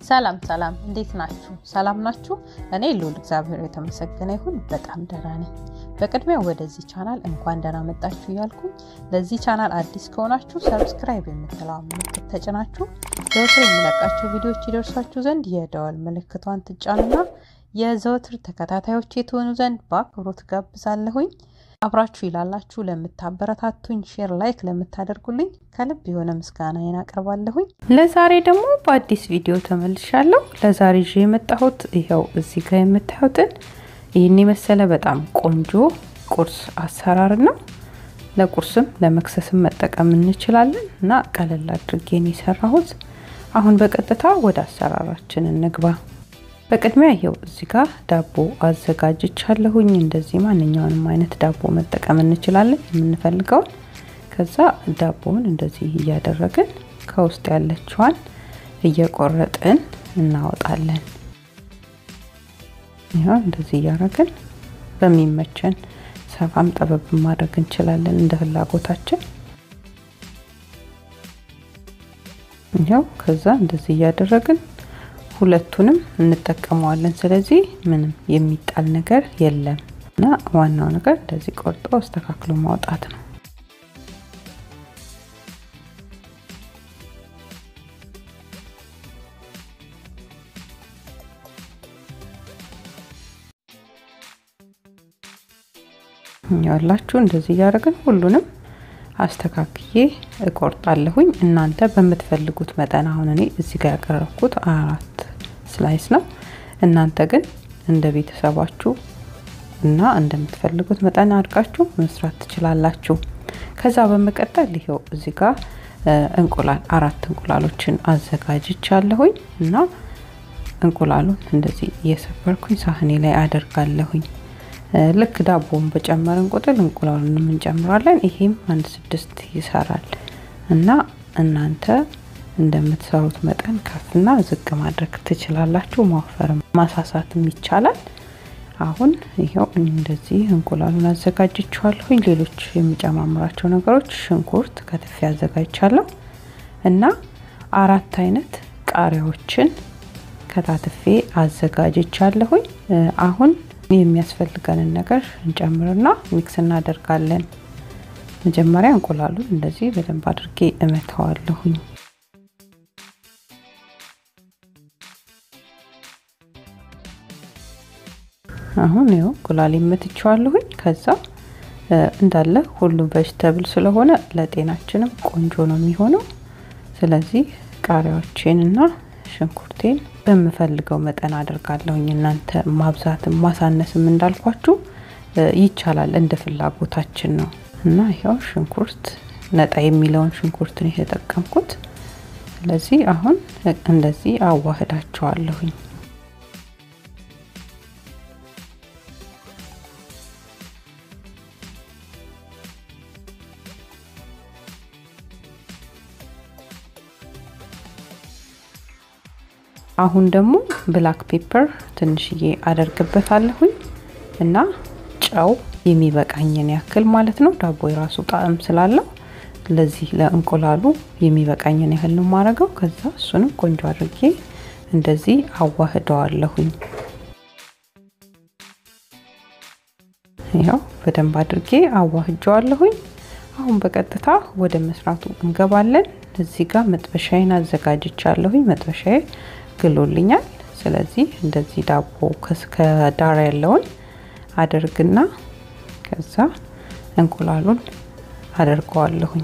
ሰላም ሰላም፣ እንዴት ናችሁ? ሰላም ናችሁ? እኔ ልዑል እግዚአብሔር የተመሰገነ ይሁን በጣም ደህና ነኝ። በቅድሚያ ወደዚህ ቻናል እንኳን ደህና መጣችሁ እያልኩኝ ለዚህ ቻናል አዲስ ከሆናችሁ ሰብስክራይብ የምትለዋ ምልክት ተጭናችሁ ዘወትር የሚለቃቸው ቪዲዮዎች ይደርሷችሁ ዘንድ የደወል ምልክቷን ትጫኑና የዘወትር ተከታታዮች የተሆኑ ዘንድ በአክብሮት ጋብዛለሁኝ። አብራችሁ ይላላችሁ ለምታበረታቱኝ፣ ሼር ላይክ ለምታደርጉልኝ ከልብ የሆነ ምስጋናዬን አቀርባለሁኝ። ለዛሬ ደግሞ በአዲስ ቪዲዮ ተመልሻለሁ። ለዛሬ ይዤ የመጣሁት ይኸው እዚህ ጋር የምታዩትን ይህን የመሰለ በጣም ቆንጆ ቁርስ አሰራር ነው። ለቁርስም ለመክሰስም መጠቀም እንችላለን እና ቀለል አድርጌን የሰራሁት። አሁን በቀጥታ ወደ አሰራራችን እንግባ። በቅድሚያ ይኸው እዚህ ጋር ዳቦ አዘጋጅቻለሁኝ። እንደዚህ ማንኛውንም አይነት ዳቦ መጠቀም እንችላለን የምንፈልገውን። ከዛ ዳቦውን እንደዚህ እያደረግን ከውስጥ ያለችዋን እየቆረጥን እናወጣለን። ይኸው እንደዚህ እያደረግን በሚመቸን ሰፋም ጠበብ ማድረግ እንችላለን እንደ ፍላጎታችን። ይኸው ከዛ እንደዚህ እያደረግን ሁለቱንም እንጠቀመዋለን። ስለዚህ ምንም የሚጣል ነገር የለም እና ዋናው ነገር እንደዚህ ቆርጦ አስተካክሎ ማውጣት ነው። ያላችሁ እንደዚህ እያደረግን ሁሉንም አስተካክዬ እቆርጣለሁኝ። እናንተ በምትፈልጉት መጠን አሁን እኔ እዚህ ጋር ያቀረብኩት አራት ስላይስ ነው። እናንተ ግን እንደ ቤተሰባችሁ እና እንደምትፈልጉት መጠን አድርጋችሁ መስራት ትችላላችሁ። ከዛ በመቀጠል ይኸው እዚህ ጋር እንቁላል አራት እንቁላሎችን አዘጋጅቻለሁኝ እና እንቁላሉን እንደዚህ እየሰበርኩኝ ሳህኔ ላይ አደርጋለሁኝ። ልክ ዳቦውን በጨመርን ቁጥር እንቁላሉንም እንጨምራለን። ይሄም አንድ ስድስት ይሰራል እና እናንተ እንደምትሰሩት መጠን ከፍና ዝቅ ማድረግ ትችላላችሁ። ማወፈርም ማሳሳትም ይቻላል። አሁን ይኸው እንደዚህ እንቁላሉን አዘጋጅቼዋለሁኝ። ሌሎች የሚጨማምራቸው ነገሮች ሽንኩርት ከትፌ አዘጋጅቻለሁ እና አራት አይነት ቃሪያዎችን ከታትፌ አዘጋጅቻለሁኝ። አሁን የሚያስፈልገንን ነገር እንጨምርና ሚክስ እናደርጋለን። መጀመሪያ እንቁላሉን እንደዚህ በደንብ አድርጌ እመታዋለሁኝ። አሁን ይኸው እንቁላል መትቼዋለሁኝ። ከዛ እንዳለ ሁሉም ቬጅተብል ስለሆነ ለጤናችንም ቆንጆ ነው የሚሆነው። ስለዚህ ቃሪያዎቼን እና ሽንኩርቴን በምፈልገው መጠን አድርጋለሁኝ። እናንተ ማብዛትም ማሳነስም እንዳልኳችሁ ይቻላል፣ እንደ ፍላጎታችን ነው እና ይኸው ሽንኩርት ነጣ የሚለውን ሽንኩርት ነው የተጠቀምኩት። ስለዚህ አሁን እንደዚህ አዋህዳቸዋለሁኝ። አሁን ደግሞ ብላክ ፔፐር ትንሽዬ አደርግበታለሁኝ እና ጨው የሚበቃኝን ያክል ማለት ነው። ዳቦ የራሱ ጣዕም ስላለው ለዚህ ለእንቁላሉ የሚበቃኝን ያህል ነው የማደርገው። ከዛ እሱንም ቆንጆ አድርጌ እንደዚህ አዋህደዋለሁኝ። ያው በደንብ አድርጌ አዋህጀዋለሁኝ። አሁን በቀጥታ ወደ መስራቱ እንገባለን። እዚህ ጋር መጥበሻዬን አዘጋጅቻለሁኝ። መጥበሻዬ ግሎልኛል። ስለዚህ እንደዚህ ዳቦ ከዳር ያለውን አደርግና ከዛ እንቁላሉን አደርገዋለሁኝ።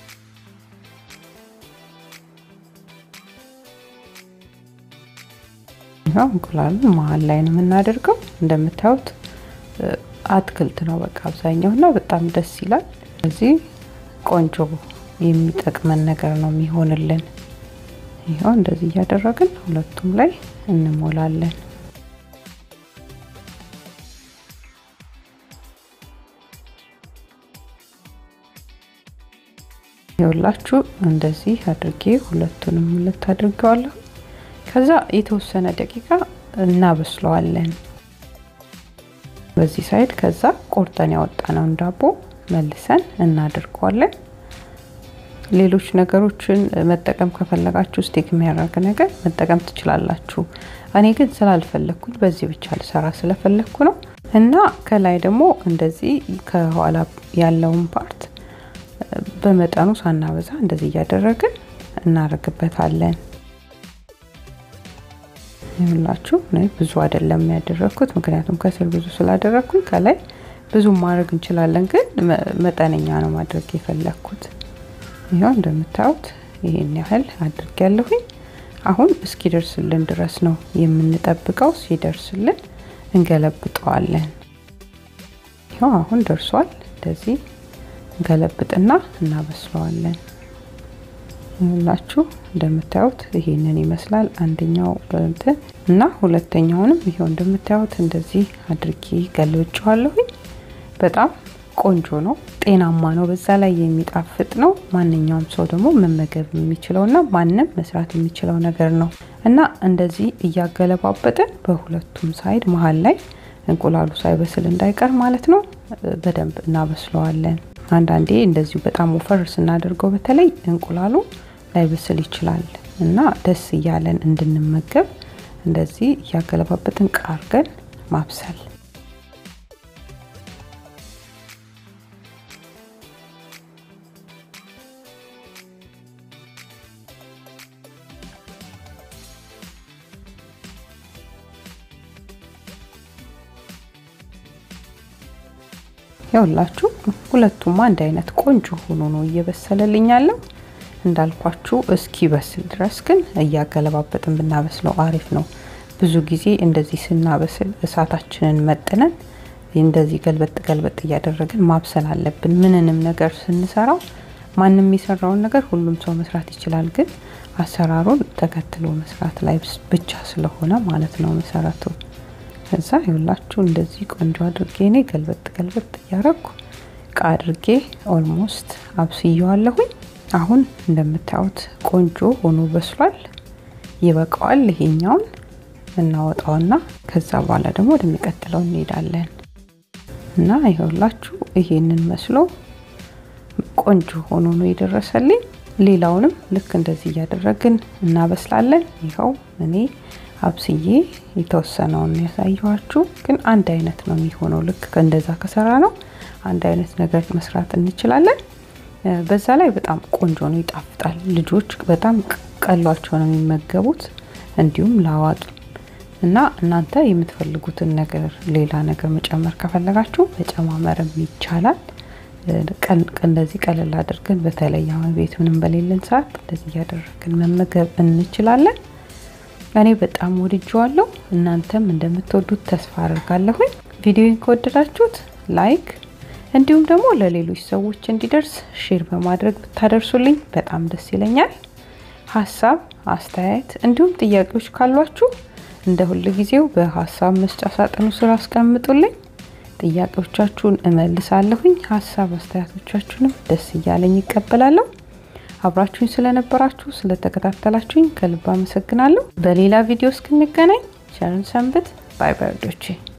ያው እንቁላሉን መሀል ላይ ነው የምናደርገው። እንደምታዩት አትክልት ነው በቃ አብዛኛው እና በጣም ደስ ይላል። ስለዚህ ቆንጆ የሚጠቅመን ነገር ነው የሚሆንልን። ይኸው እንደዚህ እያደረግን ሁለቱም ላይ እንሞላለን። ይኸውላችሁ እንደዚህ አድርጌ ሁለቱንም ሁለት አድርገዋለሁ። ከዛ የተወሰነ ደቂቃ እናበስለዋለን በዚህ ሳይድ። ከዛ ቆርጠን ያወጣነውን ዳቦ መልሰን እናደርገዋለን። ሌሎች ነገሮችን መጠቀም ከፈለጋችሁ ስቲክ የሚያደርግ ነገር መጠቀም ትችላላችሁ። እኔ ግን ስላልፈለግኩኝ በዚህ ብቻ ልሰራ ስለፈለግኩ ነው። እና ከላይ ደግሞ እንደዚህ ከኋላ ያለውን ፓርት በመጠኑ ሳናበዛ እንደዚህ እያደረግን እናደርግበታለን። ይሁላችሁ ብዙ አይደለም ያደረግኩት፣ ምክንያቱም ከስር ብዙ ስላደረግኩኝ ከላይ ብዙ ማድረግ እንችላለን፣ ግን መጠነኛ ነው ማድረግ የፈለግኩት። ይኸው እንደምታዩት ይሄን ያህል አድርግ ያለሁኝ። አሁን እስኪደርስልን ድረስ ነው የምንጠብቀው። ሲደርስልን እንገለብጠዋለን። ይኸው አሁን ደርሷል። እንደዚህ እንገለብጥና እናበስለዋለን። ይኸውላችሁ እንደምታዩት ይሄንን ይመስላል አንደኛው እንትን እና ሁለተኛውንም ይኸው እንደምታዩት እንደዚህ አድርጌ ገልብጨዋለሁኝ። በጣም ቆንጆ ነው፣ ጤናማ ነው፣ በዛ ላይ የሚጣፍጥ ነው። ማንኛውም ሰው ደግሞ መመገብ የሚችለውና ማንም መስራት የሚችለው ነገር ነው እና እንደዚህ እያገለባበጥን በሁለቱም ሳይድ መሀል ላይ እንቁላሉ ሳይበስል እንዳይቀር ማለት ነው በደንብ እናበስለዋለን። አንዳንዴ እንደዚሁ በጣም ወፈር ስናደርገው በተለይ እንቁላሉ ላይበስል ይችላል እና ደስ እያለን እንድንመገብ እንደዚህ እያገለባበጥን ቃርገን ማብሰል ያውላችሁ ሁለቱም አንድ አይነት ቆንጆ ሆኖ ነው እየበሰለልኝ ያለው። እንዳልኳችሁ እስኪ በስል ድረስ ግን እያገለባበጥን ብናበስለው አሪፍ ነው። ብዙ ጊዜ እንደዚህ ስናበስል እሳታችንን መጥነን እንደዚህ ገልበጥ ገልበጥ እያደረግን ማብሰል አለብን። ምንንም ነገር ስንሰራው ማንም የሰራውን ነገር ሁሉም ሰው መስራት ይችላል፣ ግን አሰራሩን ተከትሎ መስራት ላይ ብቻ ስለሆነ ማለት ነው መሰረቱ። ከዛ ይኸውላችሁ እንደዚህ ቆንጆ አድርጌ እኔ ገልበጥ ገልበጥ እያረኩ እቃ አድርጌ ኦልሞስት አብስየዋለሁኝ። አሁን እንደምታዩት ቆንጆ ሆኖ በስሏል። ይበቃዋል። ይሄኛውን እናወጣውና ከዛ በኋላ ደግሞ ወደሚቀጥለው እንሄዳለን እና ይኸውላችሁ ይሄንን መስሎ ቆንጆ ሆኖ ነው የደረሰልኝ። ሌላውንም ልክ እንደዚህ እያደረግን እናበስላለን። ይኸው እኔ አብስዬ የተወሰነውን ያሳየኋችሁ፣ ግን አንድ አይነት ነው የሚሆነው። ልክ እንደዛ ከሰራ ነው አንድ አይነት ነገር መስራት እንችላለን። በዛ ላይ በጣም ቆንጆ ነው፣ ይጣፍጣል። ልጆች በጣም ቀሏቸው ነው የሚመገቡት፣ እንዲሁም ለአዋቂ እና እናንተ የምትፈልጉትን ነገር ሌላ ነገር መጨመር ከፈለጋችሁ መጨማመርም ይቻላል። እንደዚህ ቀለል አድርገን በተለይ አሁን ቤት ምንም በሌለን ሰዓት እንደዚህ እያደረግን መመገብ እንችላለን። እኔ በጣም ወድጀዋለሁ። እናንተም እንደምትወዱት ተስፋ አድርጋለሁኝ። ቪዲዮን ከወደዳችሁት ላይክ እንዲሁም ደግሞ ለሌሎች ሰዎች እንዲደርስ ሼር በማድረግ ብታደርሱልኝ በጣም ደስ ይለኛል። ሀሳብ አስተያየት፣ እንዲሁም ጥያቄዎች ካሏችሁ እንደ ሁል ጊዜው በሀሳብ መስጫ ሳጥኑ ስር አስቀምጡልኝ። ጥያቄዎቻችሁን እመልሳለሁኝ። ሀሳብ አስተያየቶቻችሁንም ደስ እያለኝ ይቀበላለሁ። አብራችሁኝ ስለነበራችሁ ስለተከታተላችሁኝ ከልብ አመሰግናለሁ። በሌላ ቪዲዮ እስክንገናኝ ቸርን ሰንብት። ባይ ባይ ወዶቼ